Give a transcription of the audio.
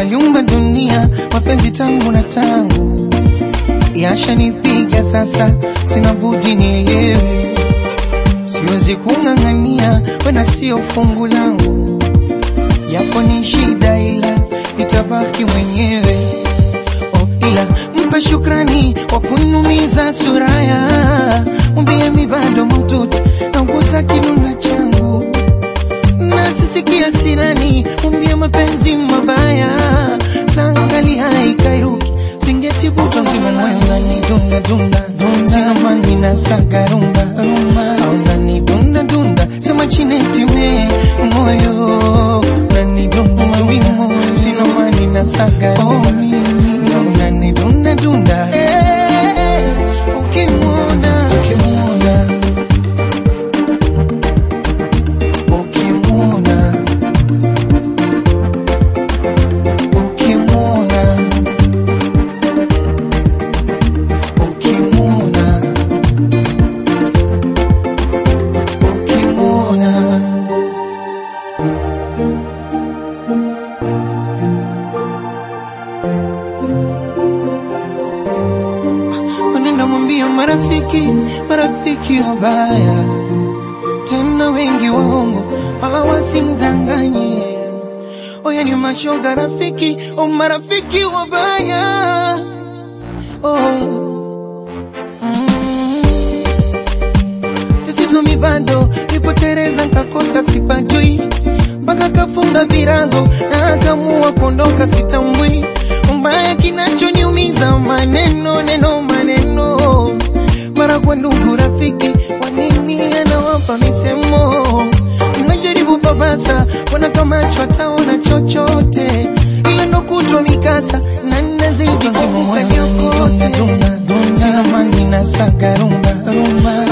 aliumba dunia, mapenzi tangu na tangu yashanipiga sasa, sina budi nielewe, siwezi kung'ang'ania, wena sio fungu langu, yapo ni shida, ila nitabaki mwenyewe. Oh, ila mpe shukrani kwa kunumiza suraya, mwambie mi bado mututi nauguza kinuna changu na sisikia sirani, mwambie mapenzi mabaya tangali haikairuki singetivutwa nzima moyo ngani dunda dunda sina mani na saga rumba rumba au ngani dunda dunda sema chineti me moyo ngani dunda mawimo sina mani na saga rumba au ngani dunda dunda eh, ukimwona ukimwona ukimwona ukimwona ukimwona ukimwona wanaenda mwambia marafiki marafiki wabaya tena wengi waongo wala wasimdanganye oya ni mashoga rafiki o marafiki wabaya oh. Mm. tatizo mi bado nipotereza nkakosa sipajui mpaka kafunga virago na akamua kuondoka sitambui mbaya kinachoniumiza maneno neno maneno mara kwa ndugu rafiki wanini anawapa misemo mnajaribu babasa wanakamatwa taona chochote ila ndo kutwa mikasa na nazidi kuvuka nyokote sina mani na saga rumba rumba